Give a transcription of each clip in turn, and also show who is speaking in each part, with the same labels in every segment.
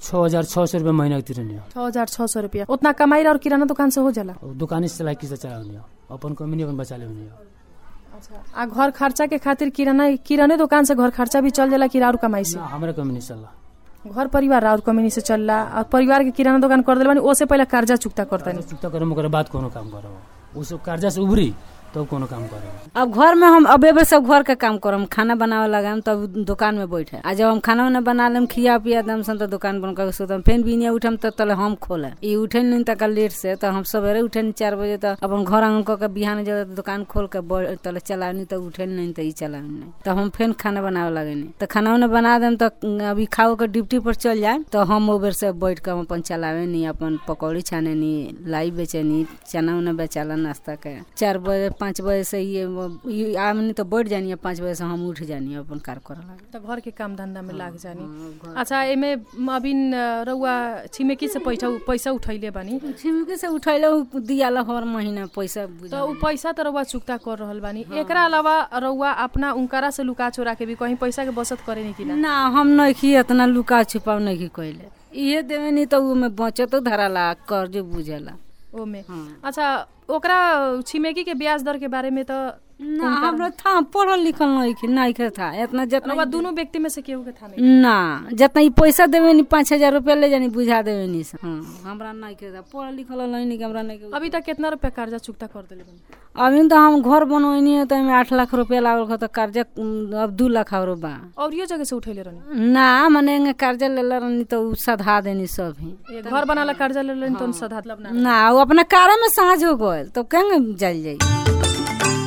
Speaker 1: छः हजार छः सौ रुपये महीना के तिरनी हो
Speaker 2: छह हजार छह सौ रुपया उतना कमाई और किराना दुकान से हो जाला
Speaker 1: और दुकानी से चला किसे चला हो अपन कमी अपन बचा ले हो
Speaker 2: आ घर खर्चा के खातिर किराना किराने दुकान से घर खर्चा भी चल जाला कि और कमाई से
Speaker 1: ना हमारे कमी नहीं चला
Speaker 2: घर परिवार और कमी से चलला और परिवार के किराना दुकान कर दिल बानी ओसे पहले कर्जा चुकता करता
Speaker 1: कर्जा चुकता करो ओकरा बाद कोनो काम करो उस कर्जा से उभरी तब कोनो काम करो
Speaker 3: अब घर में हम अब एबे सब घर के काम करम खाना बनावे लगाम तब दुकान में बैठे आ जब हम खाना उना बना लेम खिया पिया दम सन तो दुकान बंद करके सुतम फेन बिनिया उठम तो तले हम खोले ई उठे नहीं तक लेट से तो हम सवेरे उठे नहीं चार बजे तो अपन घर आंगन क के बिहान जब दुकान खोल के बै- तले चला नहीं तो उठे नहीं तो ई चला नहीं तो हम फेन खाना बनावे लगे नहीं तो खाना उना बना देम तो अभी खाओ के ड्यूटी पर चल जाए तो हम ओबर से बैठ के हम अपन चलावे नहीं अपन पकौड़ी छाने नहीं लाई बेचे नहीं चना उना बेचाला नाश्ता के चार बजे पाँच बजे से ये ये आमनी तो बैठ जानी है पाँच बजे से हम उठ जानी है अपन कार करे लगे
Speaker 2: तो घर के काम धंधा में लाग जानी अच्छा एमे अभी रउआ छिमेकी से पैसा पैसा उठैले बानी
Speaker 3: छिमके से उठैले उ दियाला हर महीना पैसा बुझा
Speaker 2: तो उ पैसा तो रउआ चुकता कर रहल बानी एकरा अलावा रउआ अपना उनकरा से लुका चोरा के भी कहीं पैसा के बचत करे नहीं कि ना
Speaker 3: ना हम नहीं की इतना लुका छुपाव नहीं की कैले इहे देवे नहीं तो उमे बचतो धराला कर्ज बुझेला
Speaker 2: ओमे
Speaker 3: हाँ।
Speaker 2: अच्छा ओकरा छिमेकी के ब्याज दर के बारे में तो
Speaker 3: ना हमरा था पढ़ल लिखल नहीं की नहीं के था इतना जितना
Speaker 2: रउआ दोनों व्यक्ति में से केहू के था नहीं
Speaker 3: ना जितना ई पैसा देवे नहीं पाँच हजार रुपया ले जानी बुझा देवे नहीं से हाँ हमरा नहीं के था पढ़ल लिखल नहीं नहीं के हमरा नहीं के
Speaker 2: अभी तक कितना रुपया कर्जा चुकता कर देले बानी
Speaker 3: अभी तो हम घर बनवनी है तो आठ लाख रुपया लागल खा तो कर्जा उम, अब दू लाख और बा
Speaker 2: और यो जगह से उठैले रहनी
Speaker 3: ना मने एंगे कर्जा लेला रहनी तो उ सधा देनी सब ही
Speaker 2: ए, घर बनाला कर्जा ले लेनी तो सधा मतलब ना
Speaker 3: ना वो अपना कारा में साँझ हो गल तो केंगे जल जाई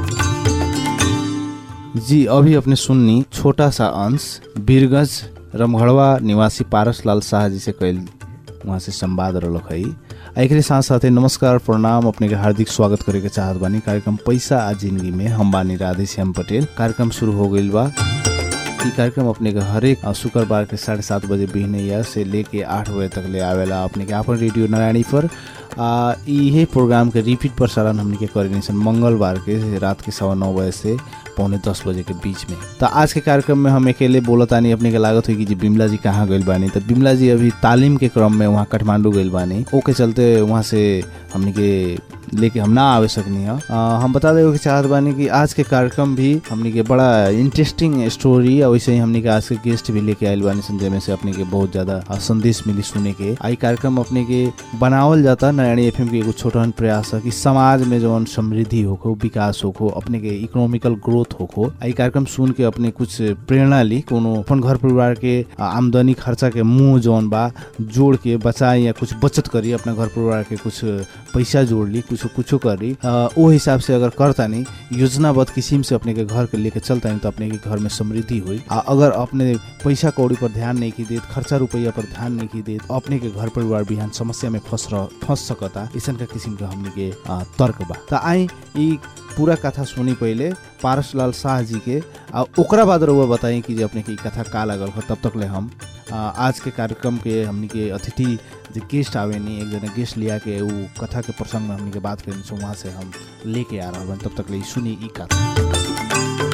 Speaker 4: जी अभी अपने सुननी छोटा सा अंश बीरगंज रमघड़वा निवासी पारस लाल शाह जी से कैल वहाँ से संवाद रहलक है आ एकरे साथ साथे नमस्कार प्रणाम अपने के हार्दिक स्वागत करे के चाहत बानी कार्यक्रम पैसा आ जिंदगी में हम बानी राधे श्याम पटेल कार्यक्रम शुरू हो गईल बा ई कार्यक्रम अपने के हरेक अ, शुक्रबार के साढ़े सात बजे बिहनैया से लेके आठ बजे तक ले आवेला अपने के आपन रेडियो नारायणी पर आ इहे प्रोग्राम के रिपीट प्रसारण हमने के करेनी सन मंगलवार के रात के सवा नौ बजे से पौने दस बजे के बीच में तो आज के कार्यक्रम में हम अकेले बोलतानी अपने के लागत हुई कि जी बिमला जी कहाँ गइल बानी तो बिमला जी अभी तालीम के क्रम में वहाँ काठमांडू गइल बानी ओके चलते वहाँ से हमने के लेके हम ना आवे सकनी है आ, हम बता देवे के चाहत बानी कि आज के कार्यक्रम भी हमने के बड़ा इंटरेस्टिंग स्टोरी और वैसे ही हमने के आज के गेस्ट भी लेके आयल बानी सन जेमे से अपने के बहुत ज्यादा आ, संदेश मिली सुने के आई कार्यक्रम अपने के बनावल जाता नारायणी एफएम के एगो छोटन प्रयास है कि समाज में जौन समृद्धि होखो विकास होखो अपने के इकोनॉमिकल ग्रोथ होखो आई कार्यक्रम सुन के अपने कुछ प्रेरणा ली कोनो अपन घर परिवार के आ, आमदनी खर्चा के मुंह जौन बा जोड़ के बचाई या कुछ बचत करी अपना घर परिवार के कुछ पैसा जोड़ ली कुछ कुछो करी आ, ओ हिसाब से अगर करतानी योजनाबद्ध किस्म से अपने के घर के लेके चलतानी तो अपने के घर में समृद्धि हुई आ अगर अपने पैसा कौड़ी पर ध्यान नहीं की देत खर्चा रुपया पर ध्यान नहीं की देत अपने के घर परिवार बिहान समस्या में फंस रह फंस सकता ऐसा का किस्म के हमने के आ, तर्क बा त आई ई पूरा कथा सुनी पहले पारसलाल शाह जी के आ ओकरा बाद रउआ बताई कि जे अपने के ई कथा का लागल हो तब तक ले हम आ, आज के कार्यक्रम के हमनी के अतिथि जे गेस्ट आवे नी एक जना गेस्ट लिया के उ कथा के प्रसंग में हमनी के बात करें सो वहाँ से हम लेके आ रहा तब तक ले ई सुनी ई कथा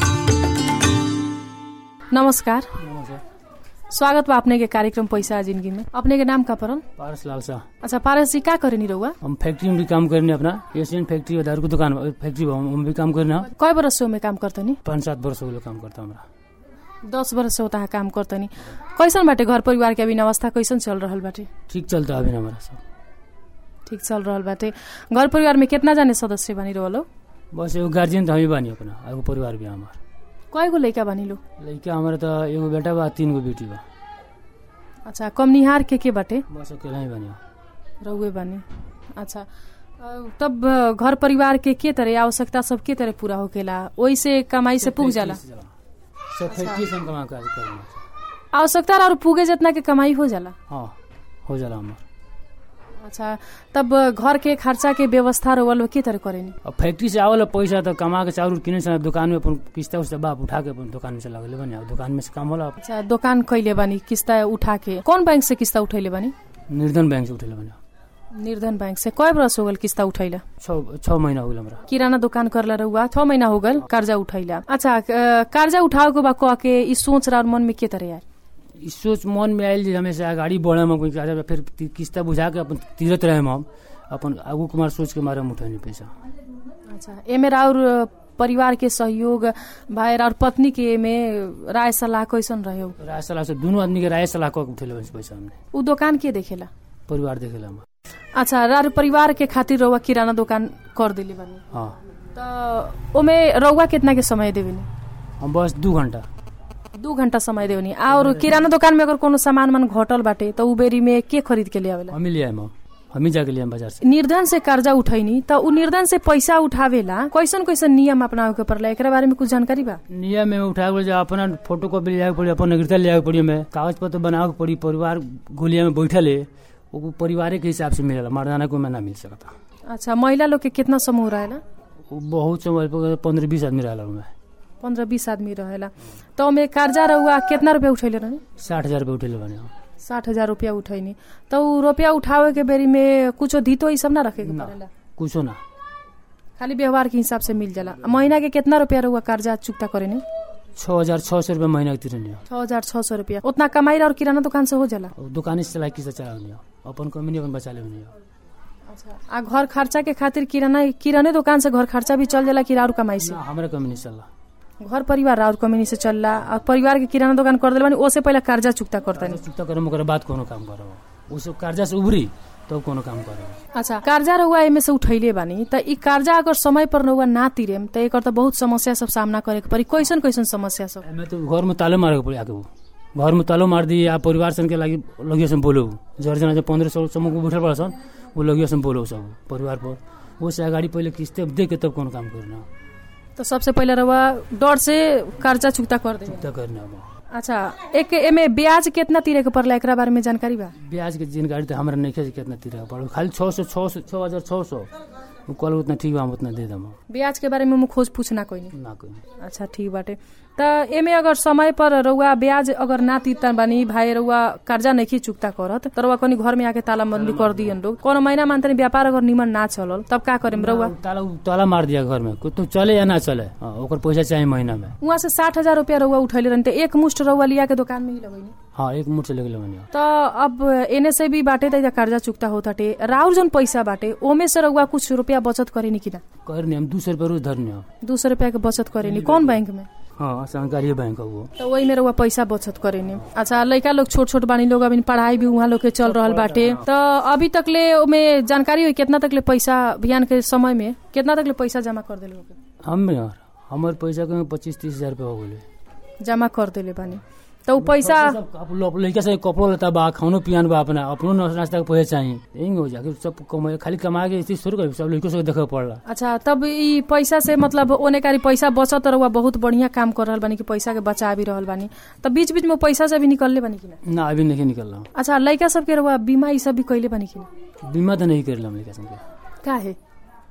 Speaker 2: नमस्कार स्वागत बा अपने के कार्यक्रम पैसा आ जिंदगी में अपने के नाम का परल
Speaker 1: पारस लाल शाह
Speaker 2: अच्छा पारस जी का करेनी रहुआ
Speaker 1: हम फैक्ट्री में भी काम करने अपना एशियन फैक्ट्री और दारू की दुकान फैक्ट्री बा, हम हम भी काम करने हैं।
Speaker 2: कय बरस से में काम करतनी
Speaker 1: पाँच सात वर्ष हो गए काम करता हमरा
Speaker 2: दस बरस से होता है काम करतनी कैसन बाटे घर परिवार के अभी अवस्था कैसन चल रहल बाटे
Speaker 1: ठीक चलता अभी हमारा सब
Speaker 2: ठीक चल रहल बाटे घर परिवार में कितना जाने सदस्य बनी रहलो
Speaker 1: बस एगो गार्जियन तो हम ही बानी अपना एगो परिवार भी हमार
Speaker 2: कय गो लइका बनी लो
Speaker 1: लड़का हमारा तो एगो बेटा बा तीन गो बेटी बा
Speaker 2: अच्छा कमनिहार के के बाटे
Speaker 1: बस अकेला ही बानी
Speaker 2: रहुए बानी अच्छा अ, तब अ, घर परिवार के के तरह आवश्यकता सब के तरह पूरा होकेला ओई से कमाई से पुग जाला
Speaker 1: सब फैक्ट्री से हम कमा कर करना
Speaker 2: आवश्यकता और पुगे जितना के कमाई हो जाला
Speaker 1: हाँ हो जाला हमार
Speaker 2: अच्छा तब अ, घर के खर्चा के व्यवस्था रोवल के तरह करेनी
Speaker 1: अब फैक्ट्री से आवल पैसा तो कमा के चाउर किने से दुकान में अपन किस्ता उस्ता बाप उठा के अपन दुकान में से लगले बनी अब दुकान में से काम होला
Speaker 2: अच्छा दुकान कैले बानी किस्ता उठा के कौन बैंक से किस्ता उठैले बानी
Speaker 1: निर्धन बैंक से उठेले बनी
Speaker 2: निर्धन बैंक से कय बरस हो गल किस्ता उठैला
Speaker 1: छः छः महीना हो गया हमरा
Speaker 2: किराना दुकान करला रहुआ छ महीना हो गल कर्जा उठैला अच्छा अ, कर्जा उठाओ के बा कह के ई सोच रहा मन में के तरह यार
Speaker 1: ई सोच मन में आयल जे हमेशा अगाडि बढ़म हम कोई फिर ति- किस्ता बुझा के अपन तीरत रहे हम अपन आगू कुमार सोच के मारे हम उठैनी पैसा
Speaker 2: अच्छा एमे राउर परिवार के सहयोग भाई और पत्नी के एमे राय सलाह कैसन रहे
Speaker 1: राय सलाह से दुनू आदमी के राय सलाह कऽ के उठेले पैसा हमने
Speaker 2: उ दुकान के देखेला
Speaker 1: परिवार देखेला हम
Speaker 2: अच्छा राउर परिवार के खातिर रउआ किराना दुकान कर दिली बानी
Speaker 1: हाँ
Speaker 2: त ओमे रउआ कितना के समय देवेनी
Speaker 1: हम बस दू घंटा
Speaker 2: दू घंटा समय देवनी और किराना दुकान में अगर कोनो सामान मन घटल बाटे त उ बेरी में के खरीद के ले आवेला
Speaker 1: हम ही ले आए हम हम ही जाके ले आए बाजार से
Speaker 2: निर्धन से कर्जा उठैनी त उ निर्धन से पैसा उठावेला कैसन कैसन नियम अपनावे के पड़ला एकरा बारे में कुछ जानकारी बा
Speaker 1: नियम में उठा के अपना फोटो कॉपी ले आके पड़ी अपन नागरिकता ले आके पड़ी हमें कागज पत्र बनावे के पड़ी परिवार गोलिया में बैठल है वो परिवार के हिसाब से मिलेला मर्दाना को में ना मिल सकता
Speaker 2: अच्छा महिला लोग के कितना समूह रहेला
Speaker 1: वो बहुत समय पंद्रह बीस आदमी रहला उनमें
Speaker 2: पंद्रह बीस आदमी रहेला त ओमे कर्जा रहुआ कितना रुपया उठैले रहनी
Speaker 1: साठ हजार रुपये उठेले बने हम।
Speaker 2: साठ हजार रुपया उठैनी त उ रुपया उठावे के बेरी में कुछो धितो ई सब ना रखे के
Speaker 1: ना
Speaker 2: पड़ेला
Speaker 1: कुछो ना
Speaker 2: खाली व्यवहार के हिसाब से मिल जाला महीना के कितना रुपया रहुआ कर्जा चुकता करेनी
Speaker 1: छः हजार छः सौ रुपये महीना के तिरनी
Speaker 2: छह हजार छह सौ रुपया उतना कमाई और किराना दुकान से हो जाला
Speaker 1: और दुकान से चला किसा चला नहीं अपन कमी अपन बचा ले नहीं
Speaker 2: अच्छा आ घर खर्चा के खातिर किराना किराने दुकान से घर खर्चा भी चल जाला कि और कमाई से
Speaker 1: ना हमारे कमी नहीं चला
Speaker 2: घर परिवार और कमी से चलला और परिवार के किराना दुकान कर दिल बानी ओसे पहले कर्जा चुकता करता
Speaker 1: चुकता करम ओकर बाद कोनो काम करब उस कर्जा से उभरी तब कोनो काम करब
Speaker 2: अच्छा कर्जा रहुआ एमे से उठैले बानी त ई कर्जा अगर समय पर रहुआ ना तिरेम त एकर त बहुत समस्या सब सामना करे के पड़ी कैसन कैसन समस्या सब
Speaker 1: हमें तो घर में ताले मारे के पड़ी आके वो घर में तालो मार दी आ परिवार सन के लागी लगियो से बोलो जर जना जो पंद्रह सौ समूह को बैठल पड़ा सन वो लगियो से बोलो सब परिवार पर वो से अगाड़ी पहले किस्ते दे के तब कोनो काम करना
Speaker 2: तो सबसे पहले रहुआ डर से कर्जा चुकता कर दे
Speaker 1: चुकता करना अब
Speaker 2: अच्छा एक एमे ब्याज कितना तिरे के पड़ला एकरा बारे में जानकारी बा
Speaker 1: ब्याज के जानकारी तो हमारा नहीं खेल कितना तीरा पड़ो खाली छः सौ छः सौ छः हजार छः सौ वो कल उतना ठीक बा हम उतना दे दम
Speaker 2: ब्याज के बारे में हम खोज पूछना कोई नहीं
Speaker 1: ना कोई
Speaker 2: अच्छा ठीक बाटे त एमे अगर समय पर रउआ ब्याज अगर ना तीरता बानी भाई रउआ कर्जा नहीं चुकता करत त रउआ कनी घर में आके ताला बंदी कर दियन लोग कोनो महीना मानतनी व्यापार अगर निमन ना चलल तब का करेम रउआ
Speaker 1: ताला ताला मार दिया घर में कुछ तो चले या ना चले हाँ, ओकर पैसा चाहिए महीना में
Speaker 2: उहाँ से साठ हजार रुपया रउआ उठैले रहनी त एक मुष्ट रउआ लिया के दुकान में ही लगैनी
Speaker 1: हाँ एक मुठ से लेके लेवनी
Speaker 2: त अब एने से भी बाटे त कर्जा चुकता होताटे राउर जन पैसा बाटे ओमे से रउआ कुछ रुपया बचत करेनी कि ना
Speaker 1: करनी हम दू सौ रुपये रोज धरनी हम
Speaker 2: दू सौ रुपया के बचत करेनी कौन बैंक में
Speaker 1: हाँ सरकारी बैंक है वो
Speaker 2: तो वही में रउआ पैसा बचत करेनी अच्छा लड़का लोग छोट छोट बानी लोग अभी पढ़ाई भी वहाँ लोग के चल रहल बाटे तो अभी तक ले ओमे जानकारी हुई कितना तक ले पैसा अभियान के समय में कितना तक ले पैसा जमा कर दिले
Speaker 1: हम यार हमारे पैसा के पच्चीस तीस हजार रुपये हो गए
Speaker 2: जमा कर दिले बानी तो उ पैसा
Speaker 1: लड़का से कपड़ो लेता बा खानो पियान बा अपना अपनो नाश्ता के पैसा चाहिए यही हो जाके सब कमाए खाली कमा के इसी शुरू कर सब लड़कों से देखे पड़ला
Speaker 2: अच्छा तब ई पैसा से मतलब ओने कारी पैसा बचत रहुआ बहुत बढ़िया काम कर रहल बानी कि पैसा के बचा भी रहल बानी तब बीच बीच में पैसा से भी निकलले बानी कि ना
Speaker 1: ना अभी नहीं निकल रहा
Speaker 2: अच्छा लड़का सबके रहुआ बीमा ई सब भी कैले बानी कि ना
Speaker 1: बीमा तो नहीं कर रहा लड़का संगे
Speaker 2: का है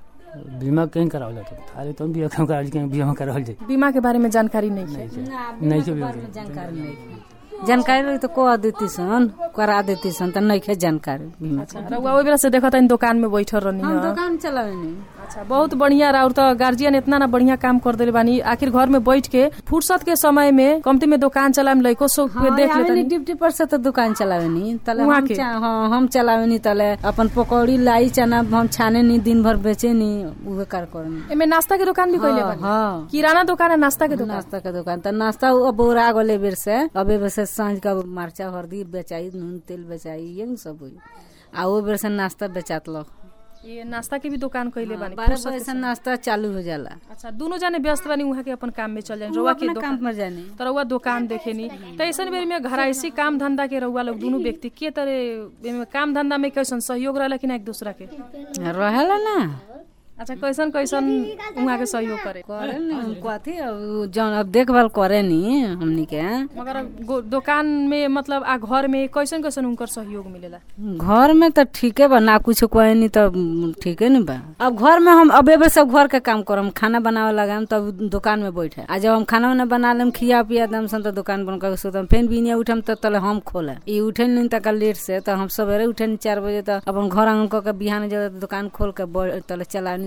Speaker 1: बीमा कहीं करावल जाता खाली तुम भी कहीं करावल कहीं बीमा करावल जाए
Speaker 2: बीमा के बारे में जानकारी नहीं है
Speaker 1: नहीं के बीमा
Speaker 3: जानकारी नहीं जानकारी रही तो कह देती सन करा देती सन तो नहीं खे जानकारी बीमा के।
Speaker 2: रउआ ओइ बेला से देखत हन दुकान में बैठल रहनी
Speaker 3: हम
Speaker 2: ह।
Speaker 3: दुकान चलावे
Speaker 2: अच्छा बहुत बढ़िया राउर तो गार्जियन इतना ना बढ़िया काम कर देले बानी आखिर घर में बैठ के फुर्सत के समय में कमती में दुकान चलाम लइको सो के देख लेतनी
Speaker 3: डिप्टी पर से तो दुकान चलावे नी तले
Speaker 2: उहाँ
Speaker 3: हम
Speaker 2: के?
Speaker 3: चा- हाँ हम चलावे नी तले अपन पकौड़ी लाई चना हम छाने नी दिन भर बेचे नी उहे कार करनी
Speaker 2: एमे नाश्ता के दुकान भी कैले बानी
Speaker 3: हाँ
Speaker 2: किराना दुकान है नाश्ता के दुकान
Speaker 3: नाश्ता के दुकान तो नाश्ता अब उड़ा गले बेर से अबे बेर से सांझ का मरचा हल्दी बेचाई नून तेल बेचाई ये सब हुई आ वो बेर से नाश्ता बेचात लो
Speaker 2: ये नाश्ता के भी दुकान कैले बानी
Speaker 3: बारह
Speaker 2: फुर्सत
Speaker 3: बजे
Speaker 2: के
Speaker 3: से
Speaker 2: समय।
Speaker 3: नाश्ता चालू हो जाला
Speaker 2: अच्छा दोनों जाने व्यस्त बानी उहाँ के अपन काम में चल जाए
Speaker 3: वो
Speaker 2: रउआ के
Speaker 3: अपना
Speaker 2: दुकान
Speaker 3: काम पर जाने
Speaker 2: तो रउआ दुकान देखेनी तो ऐसन बेर में घराइसी काम धंधा के रउआ लोग दोनों व्यक्ति के तरह एमे काम धंधा में कैसन सहयोग रहला कि ना एक दूसरा के
Speaker 3: रहेला ना
Speaker 2: अच्छा कैसन कैसन उहाँ के सहयोग करे
Speaker 3: करे नी हम कथी अब जौन अब देखभाल करे नी हमनी के
Speaker 2: मगर गो- दुकान में मतलब आ घर में कैसन कैसन उनकर सहयोग मिलेला
Speaker 3: घर में तो ठीके बा ना कुछ कहे नी तो ठीके नी बा अब घर में हम अब एबे सब घर के काम करम खाना बनावे लगाम तब दुकान में बैठे आ जब हम खाना उना बना लेम खिया पिया दम सन तो दुकान बन कर सुतम फेन बिनिया उठम तो तले हम खोले ई उठे नी तक लेट से तो हम सवेरे उठे नी चार बजे तो अपन घर आंगन क के बिहान जब दुकान खोल के बै- तले चलानी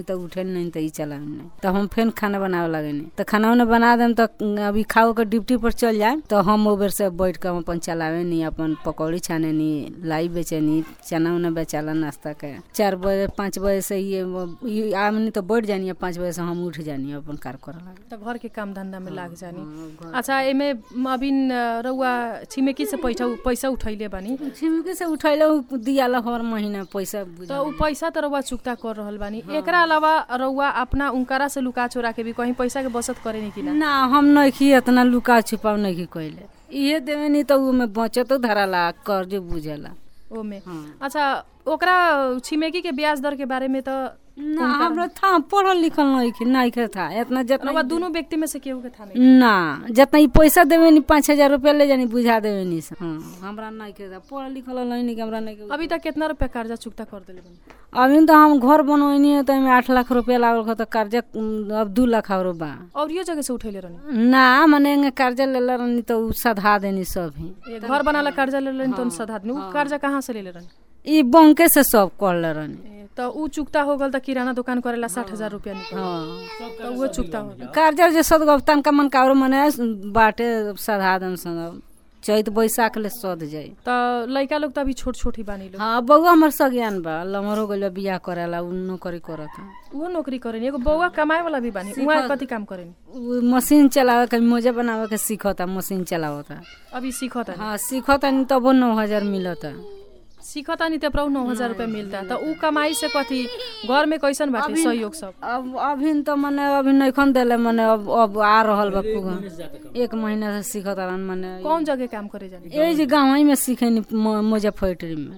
Speaker 3: नहीं तो उठे नहीं तो ई चलावे नहीं तो हम फिर खाना बनावे लगे नहीं तो खाना उन्हें बना देम तो अभी खाओ के ड्यूटी पर चल जाए तो हम ओबर से बैठ के हम अपन चलावे नहीं अपन पकौड़ी छाने नहीं लाई बेचे नहीं चना उना बेचाला नाश्ता के चार बजे पाँच बजे से ये ये आमनी तो बैठ जानी पाँच बजे से हम उठ जानी अपन कार करे लगे
Speaker 2: तो घर के काम धंधा में लाग जानी अच्छा एमे अभी रउआ छिमेकी से पैसा पैसा उठैले बानी
Speaker 3: छिमकी से उठैले उ दियाला हर महीना पैसा बुझा
Speaker 2: तो उ पैसा तो रउआ चुकता कर रहल बानी एकरा अलावा रउआ अपना उनकरा से लुका चोरा के भी कहीं पैसा के बचत करे नहीं कि ना
Speaker 3: ना हम नहीं इतना लुका छुपाव नहीं कैले इहे देवे नहीं तो उमे बचतो धराला कर्ज बुझेला
Speaker 2: ओमे
Speaker 3: हाँ।
Speaker 2: अच्छा ओकरा छिमेकी के ब्याज दर के बारे में तो
Speaker 3: ना हमरा था पढ़ल लिखल नहीं कि नहीं के था इतना जितना
Speaker 2: रउआ दोनों व्यक्ति में से केहू के था नहीं
Speaker 3: ना जितना ई पैसा देवे नहीं पाँच हजार रुपया ले जानी बुझा देवे नहीं से हाँ हमरा नहीं के था पढ़ल लिखल नहीं नहीं कि हमरा नहीं के
Speaker 2: अभी तक कितना रुपया कर्जा चुकता कर देले बानी
Speaker 3: अभी तो हम घर बनवनी है तो एमे आठ लाख रुपया लागल खा तो कर्जा उम, अब दू लाख और बा
Speaker 2: और यो जगह से उठैले रहनी
Speaker 3: ना मने एंगे कर्जा लेले रहनी तो उ सधा देनी सब ही
Speaker 2: ए, घर बनाला कर्जा ले लेनी तो सधा देनी उ कर्जा कहाँ से ले ले रहनी
Speaker 3: ई बैंके से सब कर ले रहनी
Speaker 2: ए, तो उ चुकता हो गल त किराना दुकान करेला साठ हजार रुपया निकल
Speaker 3: हाँ
Speaker 2: तो वो चुकता हो गल
Speaker 3: कर्जा जे सद गफ्तान का मन का और मने बाटे सधा दन सन चैत बैसाख ले सद जाई
Speaker 2: तो लड़का लोग तो अभी छोट छोट ही बानी लोग
Speaker 3: हाँ बउआ हमर सज्ञान बा लमर हो गइल बा, बियाह करेला उ नौकरी करत
Speaker 2: वो नौकरी करेनी एगो बौआ कमाए वाला भी बानी उहाँ कति काम करेनी
Speaker 3: उ मशीन चलावे के मोजा बनावे के सीखता मशीन चलावता
Speaker 2: अभी सीखता
Speaker 3: हाँ सीखता नहीं तबो नौ हजार मिलता
Speaker 2: सीखता नहीं तेपरा नौ हजार रुपया मिलता तो उ कमाई से कथी घर में कैसन बाटे सहयोग सब
Speaker 3: अब अभी तो मने अभी नैखन देले मने अब अब आ रहल बा पुगा एक महीना से सीखता रहन मने
Speaker 2: कौन जगह काम करे जानी
Speaker 3: ए जे गाँव में सीखेनी म- मुजफ्फरपुर में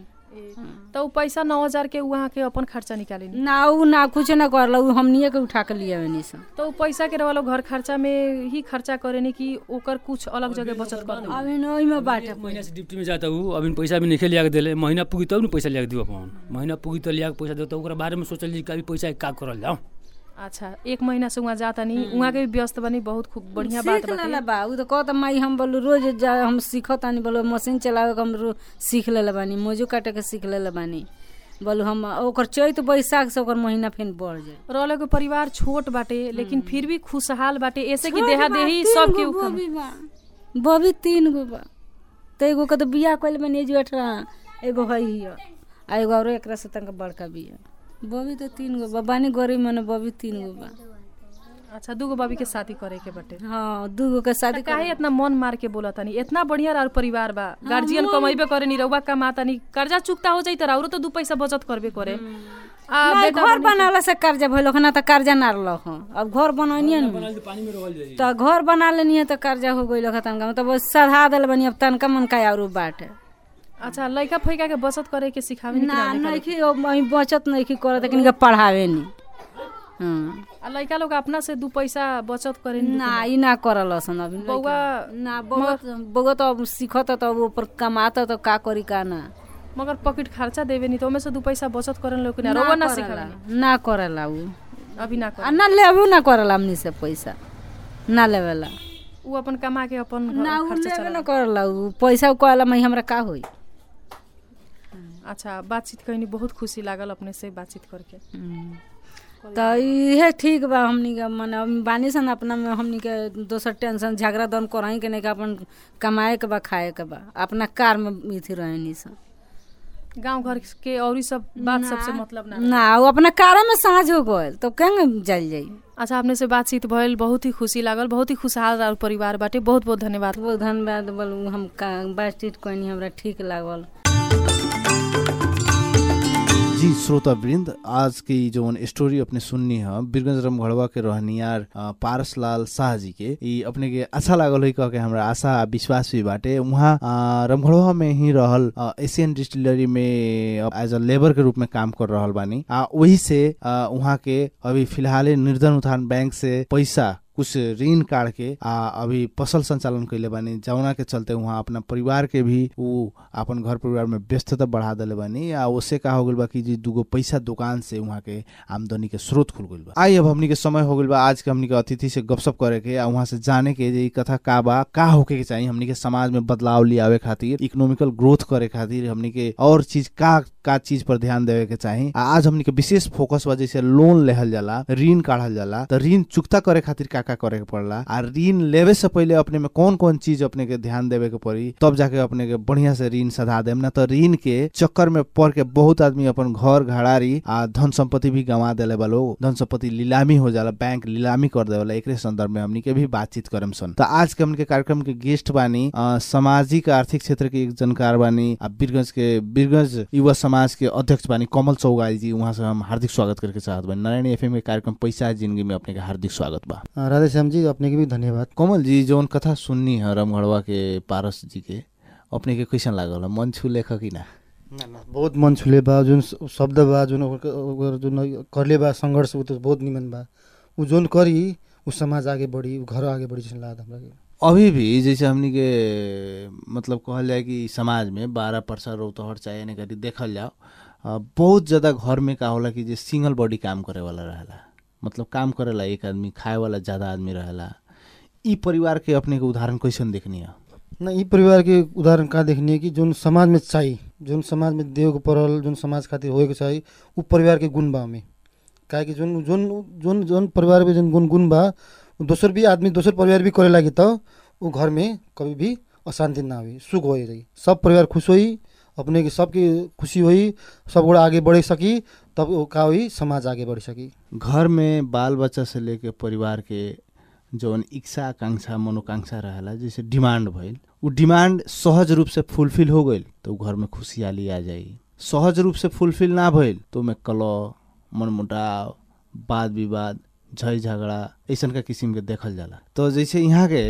Speaker 2: तो उ पैसा नौ हजार के वहाँ के अपन खर्चा निकाली
Speaker 3: ना उ ना कुछ ना करला उ हमनिए के उठा के लिए नहीं सन
Speaker 2: तो उ पैसा के वाला घर खर्चा में ही खर्चा करेनी कि ओकर कुछ अलग जगह बचत कर देनी?
Speaker 3: अभी न ओइमे बाटे
Speaker 1: महीना से ड्यूटी में जाता हूँ अभी पैसा भी नहीं लिया के दिले महीना पुगी तब न पैसा लिया के दियो अपन महीना पुगी तो लिया के पैसा दो तो ओकरा बारे में सोचल कि अभी पैसा का करल जाओ
Speaker 2: अच्छा एक महीना से वहाँ जाता नहीं वहाँ के भी व्यस्त बनी बहुत खूब बढ़िया बात
Speaker 3: सीख लेला
Speaker 2: बाटे
Speaker 3: बा उ तो कहत माई हम बोलू रोज जा हम सीखत आनी बोलो मशीन चलावे के हम रो- सीख लेले बानी मोजू काटे के सीख लेले बानी बोलू हम ओकर चैत बैसाख से ओकर महीना फिर बढ़ जाए
Speaker 2: रहले के परिवार छोट बाटे लेकिन फिर भी खुशहाल बाटे ऐसे कि देहा देही सब के ऊपर
Speaker 3: बॉबी बा बॉबी तीन गो बा तो एगो के तो बियाह कइले बानी एजो अठारह एगो है हिय आ एगो और एकरा से तंग बड़का बिया बॉबी तो तीन गो बा बानी गरीब मने बॉबी तीन गो बा
Speaker 2: अच्छा दूगो बाबी के शादी करे के बाटे
Speaker 3: हाँ दूगो के शादी
Speaker 2: त काहे इतना मन मार के बोला तानी इतना बढ़िया और परिवार बा गार्जियन कमाइबे करे नी रउआ कमाता नी कर्जा चुकता हो जाई त औरो तो दू पैसा बचत करबे करे आ
Speaker 3: नहीं,
Speaker 2: बेटा
Speaker 3: घर बनावला से कर्जा भइल ना त कर्जा ना रहल हँ अब घर बनैनिए न
Speaker 1: पानी में रोल जाई
Speaker 3: त घर बना लेनी है त कर्जा हो गइल ह तनका मतलब बस सधा देल बनी अब तनका मनका आरो बाटे
Speaker 2: अच्छा लइका फैका के बचत करे के सिखावे नी
Speaker 3: ना
Speaker 2: कि ना
Speaker 3: नहीं कि अब अहीं बचत नहीं कि करत लेकिन पढ़ावे नी हाँ
Speaker 2: आ लइका लोग अपना से दू पैसा बचत करे नी
Speaker 3: ना ई ना करल सन अभी
Speaker 2: बौआ
Speaker 3: ना बौआ बौआ तो अब सीखत त अब ऊपर कमाता त का करी का ना
Speaker 2: मगर पॉकेट खर्चा देवे नी तो ओमे से दू पैसा बचत करे लोग ना रउआ ना सिखावे नी
Speaker 3: ना करेला उ
Speaker 2: अभी ना
Speaker 3: आ
Speaker 2: कर
Speaker 3: ना लेबो ना करेला हमनी से पैसा ना लेवेला
Speaker 2: उ अपन कमा के अपन घर
Speaker 3: ना उ
Speaker 2: खर्चा
Speaker 3: लेबे
Speaker 2: चला
Speaker 3: ना करेला उ पैसा कहला मैं हमरा का होई
Speaker 2: अच्छा बातचीत कहीं बहुत खुशी लागल अपने से बातचीत करके
Speaker 3: त इहे ठीक बा हमनी के मने हम बानी सन अपना में हमनी के दोसर टेंशन झगड़ा दन करही के नहीं के अपन कमाए के बा खाए के बा अपना कार में इथी रहनी सन
Speaker 2: गांव घर के और सब बात सबसे मतलब ना
Speaker 3: ना उ अपना कार में साँझ हो गइल तो केंगे जल जाई
Speaker 2: अच्छा अपने से बातचीत भइल बहुत ही खुशी लागल बहुत ही खुशहाल और परिवार बाटे बहुत बहुत धन्यवाद
Speaker 3: बहुत धन्यवाद बोलू हम का- बातचीत कहनी हमरा ठीक लागल
Speaker 4: जी श्रोता वृंद आज की जो स्टोरी अपने सुननी है बीरगंज रमघड़वा के रहनियार अ, पारस लाल शाह जी के ई अपने के अच्छा लागल है कह के हमरा आशा आ विश्वास भी बाटे वहाँ अ, रमघड़वा में ही रहल अ, एशियन डिस्टिलरी में एज अ लेबर के रूप में काम कर रहल बानी आ वही से अ, वहाँ के अभी फिलहाल निर्धन उत्थान बैंक से पैसा कुछ ऋण काट के आ अभी फसल संचालन कैले बानी जौना के चलते वहाँ अपना परिवार के भी ऊ अपन घर परिवार में व्यस्तता बढ़ा दिले बानी आ उससे का हो गइल बा कि जी दूगो पैसा दुकान से वहाँ के आमदनी के स्रोत खुल गइल बा आई अब हमनी के समय हो गइल बा आज के हमनी के अतिथि से गपशप करे के आ वहाँ से जाने के जे ई कथा का बा का होके के चाहिए हमनी के समाज में बदलाव लियावे खातिर इकोनॉमिकल ग्रोथ करे खातिर हमनी के और चीज का का चीज पर ध्यान देवे के चाही आ आज हमनी के विशेष फोकस बा जैसे लोन लेहल जाला ऋण काढ़ल जाला तो ऋण चुकता करे खातिर का का करे के पड़ला आ ऋण लेवे से पहले अपने में कौन कौन चीज अपने के ध्यान देवे के पड़ी तब जाके अपने के बढ़िया से ऋण सधा देम ना तो ऋण के चक्कर में पड़ के बहुत आदमी अपन घर घड़ारी आ धन संपत्ति भी गंवा देले बा लोग धन संपत्ति लीलामी हो जाला बैंक लीलामी कर देवेला एकरे संदर्भ में हमनी के भी बातचीत करम सन तो आज के हमनी के कार्यक्रम के गेस्ट बानी अ, सामाजिक आर्थिक क्षेत्र के एक जानकार बानी आ बीरगंज के बीरगंज युवा समाज के अध्यक्ष बानी कमल चौगाई जी वहाँ से हम हार्दिक स्वागत करके चाहत बानी नारायण एफएम के कार्यक्रम पैसा है जिंदगी में अपने के हार्दिक स्वागत बा
Speaker 5: अ, राधे श्याम जी अपने के भी धन्यवाद
Speaker 4: कमल जी जौन कथा सुननी है रमगढ़वा के पारस जी के अपने के कैसन लागल मन छू लेख कि ना
Speaker 5: ना, ना, बहुत मन छुले बा जुन स- शब्द बा जुन ओकर- ओकर जुन करले बा सङ्घर्ष ऊ त बहुत निमन बा ऊ जोन करी ऊ समाज आगे बढ़ी ऊ घर आगे बढ़ी जैसे लागत हमरा के
Speaker 4: अभी भी जैसे हमनी के मतलब कहल जाए कि समाज में बारह परसा रौतहट चाहे यानी करी देखल जाओ अ, बहुत ज्यादा घर में का होला कि जे सिंगल बॉडी काम करे वाला रहेला मतलब काम करेला एक आदमी खाए वाला ज्यादा आदमी रहेला ई परिवार के अपने के उदाहरण कैसन देखनी है
Speaker 5: न यी परिवार के उदाहरण कहाँ देखनी कि जुन समाज में चाही जुन समाज में देवको परल जुन समाज खातिर होएको चाही ऊ परिवार के गुण बा हमें काहे कि जुन जुन जुन जुन परिवार में जुन गुण गुण बा ऊ दोसर भी आदमी दोसर परिवार भी करे लागि त ऊ घर में कभी भी अशांति ना हुई सुख हो रही सब परिवार खुश होई अपने के सबके खुशी होई सब गोड़ा आगे बढ़े सकी तब ऊ का होई समाज आगे बढ़ सकी
Speaker 4: घर में बाल बच्चा से लेके परिवार के जौन इच्छा आकांक्षा मनोकांक्षा रहेला जैसे डिमांड भइल उ डिमांड सहज रूप से फुलफिल हो गइल तो उ घर में खुशहाली आ जाई सहज रूप से फुलफिल ना भइल तो में कलह मनमुटाव वाद विवाद झै झगड़ा ऐसन का किसिम के देखल जाला तो जैसे यहाँ के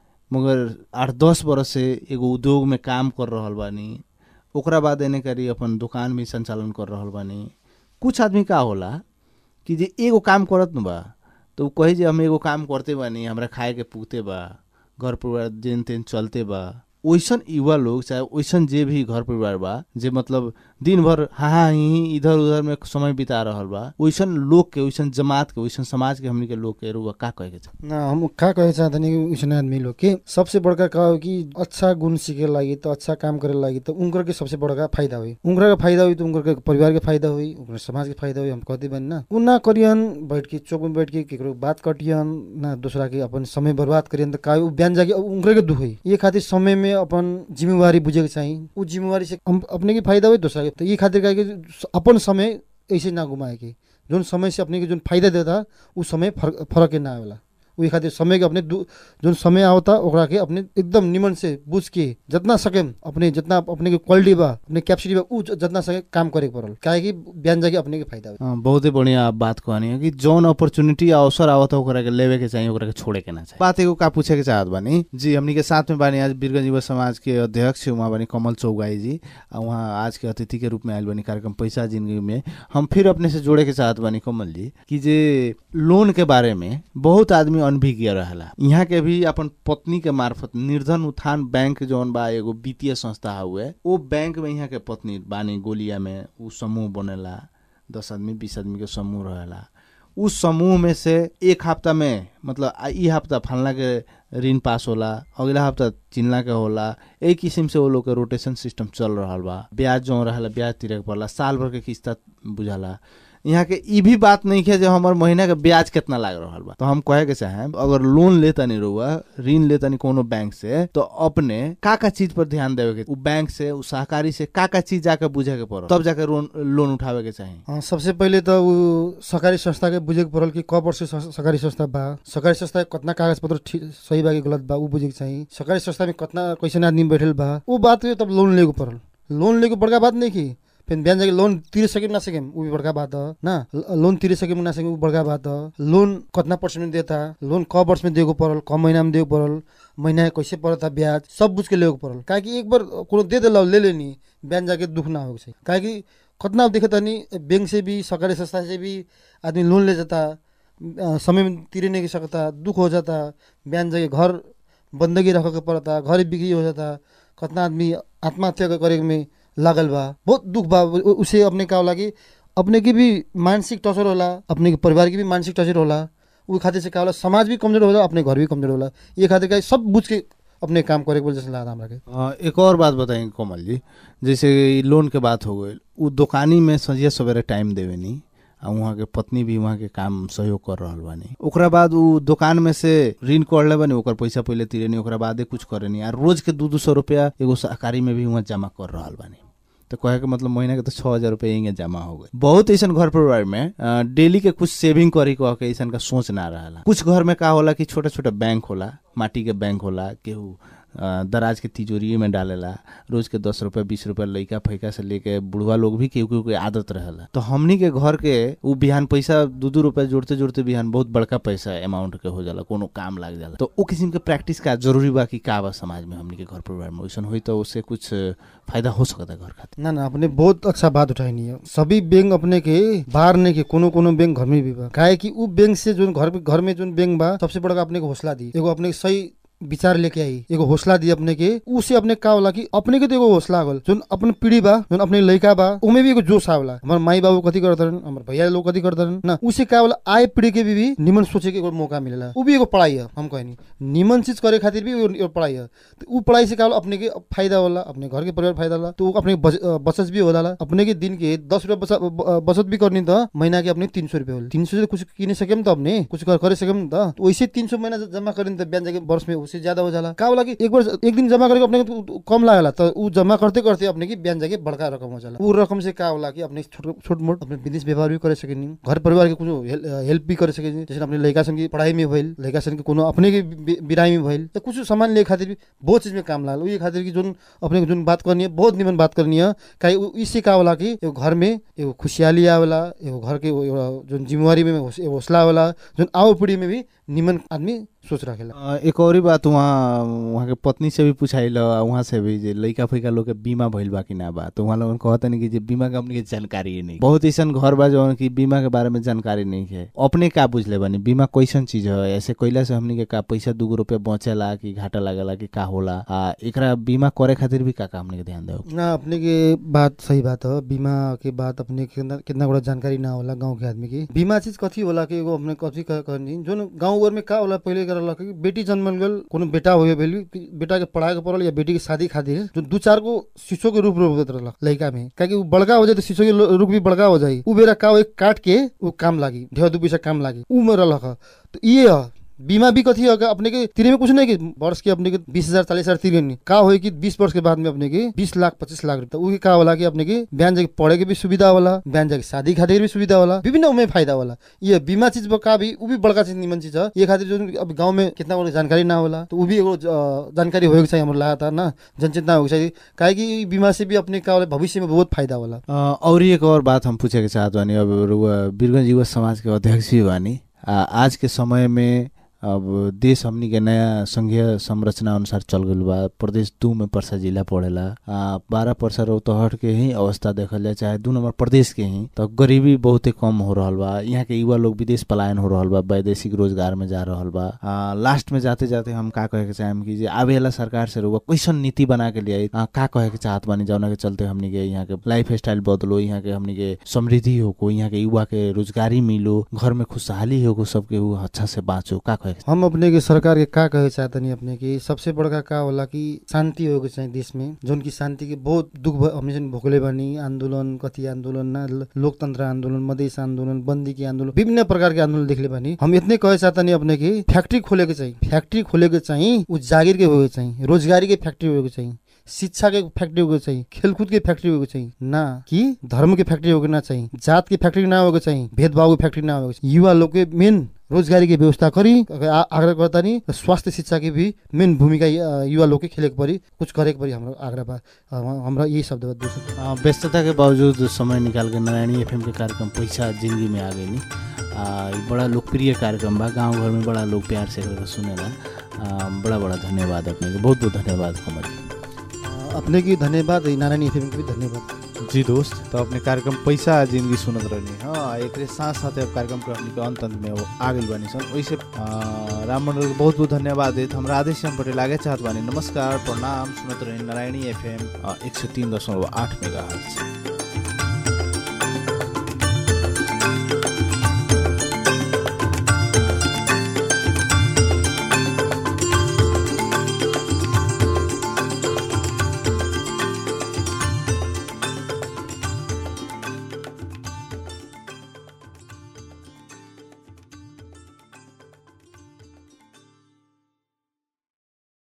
Speaker 4: मगर आठ दस बरस से एगो उद्योग में काम कर रहल बानी ओकरा बाद एने करी अपन दुकान भी संचालन कर रहल बानी कुछ आदमी का होला कि जे एगो काम करत न बा तो उ कही जे हम एगो काम करते बानी हमरा खाए के पुगते बा घर परिवार जेन तेन चलते बा ओइसन युवा लोग चाहे ओइसन जे भी घर परिवार बा जे मतलब दिन भर हाँ हाँ ही ही इधर उधर में समय बिता रहल बा ओइसन लोग के ओइसन जमात के ओइसन समाज के हमनी के लोग के रुआ का कहे के छ
Speaker 5: ना हम का कहे चाहतनी कि उसने आदमी लोग के सबसे बड़का का हो कि अच्छा गुण सीखे लागि तो अच्छा काम करे लागि तो उनकर के सबसे बड़का फायदा हुई उनकर के फायदा हुई तो उनकर के परिवार के फायदा हुई उनकर समाज के फायदा हुई हम कहते बनी ना उ ना करियन बैठ के चौक में बैठ के केकरो बात कटियन ना दूसरा के अपन समय बर्बाद करियन त का उ बिहान जाके उनकर के दुख हुई ये खातिर समय में अपन जिम्मेवारी बुझे के चाहिए उ जिम्मेवारी से हम अपने के फायदा हुई दूसरा के तो ये खातिर का कि अपन समय ऐसे ना घुमाए के जोन समय से अपने के जोन फायदा देता उ समय फरक फरक के ना आवेला उही खातिर समय के अपने दु- जोन समय आवता ओकरा के अपने एकदम निमन से बुझ के जितना सके अपने जितना अपने के क्वालिटी बा अपने कैपेसिटी बा उ ज- जितना सके काम करे के पड़ल काहे कि बिहान जाके अपने के फायदा
Speaker 4: अ, बहुते बढ़िया आप बात कहनी है कि जौन अपॉर्चुनिटी अवसर आवत ओकरा के लेवे के चाहिए ओकरा के छोड़े के ना चाहिए बात एगो का पूछे के चाहत बानी जी हमनी के साथ में बानी आज बीरगंज युवा समाज के अध्यक्ष वहाँ बानी कमल चौगाई जी आ वहाँ आज के अतिथि के रूप में आयल बानी कार्यक्रम पैसा जिंदगी में हम फिर अपने से जोड़े के चाहत बानी कमल जी कि जे लोन के बारे में बहुत आदमी अनभिज्ञ रहेला यहाँ के भी अपन पत्नी के मार्फत निर्धन उत्थान बैंक जौन बा एगो वित्तीय संस्था हुए वो बैंक में यहाँ के पत्नी बानी गोलिया में उ समूह बनेला दस आदमी बीस आदमी के समूह रहेला उस समूह में से एक हफ्ता में मतलब आ- ई हफ्ता फलना के ऋण पास होला अगला हफ्ता चिन्ला के होला एक किस्म से वो लोग के रोटेशन सिस्टम चल रहल बा ब्याज जो रहेला ब्याज तिरे के पड़ला साल भर के किस्ता बुझाला यहाँ के ई भी बात नहीं है जो हमार महीना के ब्याज कितना लाग रहल बा तो हम कहे के चाहे अगर लोन लेता नहीं रहुआ ऋण लेता नहीं कोनो बैंक से तो अपने का का चीज पर ध्यान देवे के उ बैंक से उ सहकारी से का का चीज जाके बुझे के पड़ल तब जाके लोन लोन उठावे के चाही
Speaker 5: अ, सबसे पहिले त ऊ सरकारी संस्था के बुझे के पड़ल कि क वर्ष स- सरकारी संस्था बा सरकारी संस्था के कतना कागज पत्र ठीक सही बा कि गलत बा ऊ बुझे के चाहिए सरकारी संस्था में कतना कैसन आदमी बैठल बा ऊ बात के तब लोन लेके पड़ल लोन लेके बड़का बात नहीं की फिर बिहान जाके लोन तिरे सकेम ना सकेम ऊ भी बड़का बात ह ना ल- लोन तिरे सकेम ना सकेम ऊ बड़का बात ह लोन कतना पर्सेंट में देता लोन क वर्ष में देको पड़ल क महीना में देको पड़ल महीना के कैसे पड़ता ब्याज सब बुझ के लेके पड़ल काहे कि एक बार कोनो दे देला ले लेनी बिहान जाके दुख ना हो चाहिए काहे कि कतना देखे तनी बैंक से भी सरकारी संस्था से भी आदमी लोन ले जाता अ, समय में तिरे नहीं सकता दुख हो जाता बिहान जाके घर बंदगी रख के पड़ता घर बिक्री हो जाता कतना आदमी आत्महत्या करे में लागल बा बहुत दुख बा उ- उ- उसे अपने का होला कि अपने की भी मानसिक टर्चर होला अपने के परिवार की भी मानसिक टर्चर होला उ खातिर से का होला समाज भी कमजोर होला अपने घर भी कमजोर होला ये खातिर का सब बुझ के अपने काम करे के बोल जैसे लागत हमरा के
Speaker 4: अ, एक और बात बताएंगे कोमल जी जैसे ई लोन के बात हो गई उ दुकानी में संझिया सवेरे टाइम देवे नी आ वहाँ के पत्नी भी वहाँ के काम सहयोग कर रहल बानी ओकरा बाद उ दुकान में से ऋण कर ले बानी ओकर पैसा पहले तीरे नी ओकरा बादे कुछ करे नी आ रोज के दू दू सौ रुपया एगो सहकारी में भी वहाँ जमा कर रहल बानी तो कहे के मतलब महीना के तो छह हजार रुपया यहीं जमा हो गए बहुत ऐसा घर परिवार में अ, डेली के कुछ सेविंग करी कह के ऐसा का सोच ना रहा कुछ घर में का होला कि छोटा छोटा बैंक होला माटी के बैंक होला केहू अ, दराज के तिजोरी में डालेला रोज के दस रुपया बीस रुपया लइका फैका से लेके बुढ़वा लोग भी केहू केहू के आदत रहेला तो हमनी के घर के उ बिहान पैसा दू दू रुपया जोड़ते जोड़ते बिहान बहुत बड़का पैसा अमाउंट के हो जाला कोनो काम लाग जाला तो उ किस्म के प्रैक्टिस का जरूरी बा कि का बा समाज में हमनी के घर परिवार में वैसन होई तो उससे कुछ फायदा हो सकता घर खातिर
Speaker 5: ना ना अपने बहुत अच्छा बात उठाइनी है सभी बैंक अपने के बाहर नहीं के कोनो कोनो बैंक घर में भी बा काहे कि उ बैंक से जो घर में घर में जो बैंक बा सबसे बड़का अपने को हौसला दी एगो अपने के सही विचार लेके आई एगो हौसला दी अपने के उसे अपने का होला कि अपने के तो एगो हौसला आगल जोन अपन पीढ़ी बा जोन अपने लड़का बा उमे भी एगो जोश आवेला हमार माई बाबू कथी करतरन हमार भैया लोग कथी करतरन ना उसे का होला आए पीढ़ी के भी, भी निमन सोचे के एगो मौका मिलेला उ भी एगो पढ़ाई है हम कहनी निमन चीज करे खातिर भी एगो- एगो पढ़ाई है तो उ पढ़ाई से का होला अपने के फायदा होला अपने घर के परिवार फायदा होला तो उ अपने बच- अ, बचत भी होला अपने के दिन के दस रुपया बचा- ब- बचत भी करनी त महीना के अपने तीन सौ रुपया होला तीन सौ से कुछ किने सकेम त अपने कुछ कर- करे सकेम त तो वैसे तीन सौ महीना जमा करें त बिहान जाके वर्ष में उससे ज्यादा हो जाला का होला कि एक बार एक दिन जमा करके अपने के उ- उ- कम लागला त उ जमा करते करते अपने की बिहान जाके बड़का रकम हो जाला उ रकम से का होला कि अपने छोट छोट मोट अपने बिजनेस व्यापार भी करे सकेनी घर परिवार के कुछ हेल्प भी करे सकेनी जैसे अपने लड़का सन की पढ़ाई में भइल लड़का सन के कोनो अपने के बि- बिराई में भइल त कुछ सामान ले खातिर भी बहुत चीज में काम लागल उही खातिर कि जोन अपने को जोन बात करनी है बहुत निमन बात करनी है काहे उ- इससे का होला कि एगो घर में एगो खुशहाली आवेला एगो घर के एगो- एगो जोन जिम्मेवारी में होस- एगो हौसला आवेला जोन आओ पीढ़ी में भी निमन आदमी सोच रखेला
Speaker 4: अ, एक और ही बात वहाँ वहाँ के पत्नी से भी पूछाइल वहाँ से भी जे लइका फैका लोग के बीमा भइल बा कि ना बा तो वहाँ लोगन कहता नहीं कि जे बीमा कंपनी के जानकारी ही नहीं बहुत ऐसा घर बा जौन की बीमा के बारे में जानकारी नहीं है अपने का बुझले बानी बीमा कैसन चीज है ऐसे कैला से हमनी के का पैसा दूगो रुपया बचेला कि घाटा लागेला कि का होला आ एकरा बीमा करे खातिर भी का का हमनी के ध्यान देव
Speaker 5: ना अपने के बात सही बात है बीमा के बात अपने के कितना कितना बड़ा जानकारी ना होला गांव के आदमी की बीमा चीज कथी होला कि एगो अपने कथी कह- कहनी जोन गांव घर में का होला पहले कर होला कि बेटी जन्मल गल कोनो बेटा हो भेल कि बेटा के पढ़ाए के पड़ल या बेटी के शादी खातिर जो दू चार गो शीशो के रूप रूप होत रहलक लड़का में काहे कि उ बड़का हो जाए तो शीशो के लो- रूप भी बड़का हो जाई उ बेरा का हो, एक काट के उ काम लागी ढेर दू पैसा काम लागी उ में रहलक ह। तो ये ह बीमा भी कथी होगा अपने के तिरे में कुछ नहीं कि वर्ष के अपने के बीस हजार चालीस हजार तिरे नहीं का हो कि बीस वर्ष के बाद में अपने के बीस लाख पच्चीस लाख रुपया उही का होला कि अपने के बिहान जाके पढ़े के भी सुविधा होला बिहान जाके शादी खातिर भी सुविधा होला विभिन्न उमे फायदा होला ये बीमा चीज बा का भी उ भी बड़का चीज निमन चीज है ये खातिर जो अब गांव में कितना बड़ा जानकारी ना होला तो उ भी एगो अ, जानकारी होके चाहिए हमरो लगातार ना जनचेतना होके चाहिए काहे कि ई बीमा से भी अपने का होला भविष्य में बहुत फायदा होला
Speaker 4: अ, और एक और बात हम पूछे के चाहत बानी अब रुआ बीरगंज युवा समाज के अध्यक्ष भी बानी आ, आज के समय में अब देश हमनी के नया संघीय संरचना अनुसार चल गइल बा प्रदेश दू में परसा जिला पड़ेला आ, बारह परसा रौतहट के ही अवस्था देखल जाए चाहे दू नंबर प्रदेश के ही तो गरीबी बहुते कम हो रहल बा यहाँ के युवा लोग विदेश पलायन हो रहल बा वैदेशिक रोजगार में जा रहल बा आ, लास्ट में जाते जाते हम का कहे के चाहेम कि जे आवे वाला सरकार से रुआ कैसन नीति बना के लिए का कहे के चाहत बानी जौना के चलते हमनी के यहाँ के लाइफ स्टाइल बदलो यहाँ के हमनी के समृद्धि होको यहाँ के युवा के रोजगारी मिलो घर में खुशहाली होको सबके उ अच्छा से बाँचो का कहे के
Speaker 5: हम अपने के सरकार के का कहे चाहतनी अपने की सबसे बड़का का होला कि शांति होके चाहिए देश में जोन की शांति के बहुत दुख भ- हमनी सन भोगले बानी आंदोलन कथी आंदोलन ना ल- लोकतंत्र आंदोलन मधेश आंदोलन बंदी के आंदोलन विभिन्न प्रकार के आंदोलन देखले बानी हम इतने कहे चाहतनी अपने की फैक्ट्री खोले के चाहिए फैक्ट्री खोले के चाहिए उ जागीर के होके चाहिए रोजगारी के फैक्ट्री होके चाहिए शिक्षा के फैक्ट्री होके चाहिए खेलकूद के फैक्ट्री होके चाहिए ना कि धर्म के फैक्ट्री होके ना चाहिए जात के फैक्ट्री ना होके चाहिए भेदभाव के फैक्ट्री ना होके चाहिए युवा लोग के मेन रोजगारी के व्यवस्था करी आ- आग्रह करता नहीं स्वास्थ्य शिक्षा की भी मेन भूमिका अ, युवा लोग के खेले के परी कुछ करे के परी हाम्रो आग्रह बा अ, हमरा यही शब्द बा दूसरा
Speaker 4: आ, व्यस्तता के बावजूद समय निकाल के नारायणी एफएम के कार्यक्रम पैसा जिंदगी में आ गई आ ई बड़ा लोकप्रिय कार्यक्रम बा गांव घर में बड़ा लोग प्यार से एकरा के सुनेला आ, बड़ा बड़ा धन्यवाद अपने के बहुत बहुत धन्यवाद कमल जी।
Speaker 5: अ, अपने की धन्यवाद ई नारायणी एफएम के भी धन्यवाद
Speaker 4: जी दोस्त तो अपने कार्यक्रम पैसा जिंदगी सुनत रहनी हाँ एक साथ साथ अब कार्यक्रम के हमनी के अंत अंत में वो आ गइल बानी सन वैसे आ, राम मंडल के बहुत बहुत धन्यवाद देत हम राधे श्याम पटेल आगे चाहत बानी नमस्कार प्रणाम सुनत रही नारायणी एफ एम एक सौ तीन दशमलव आठ मेगा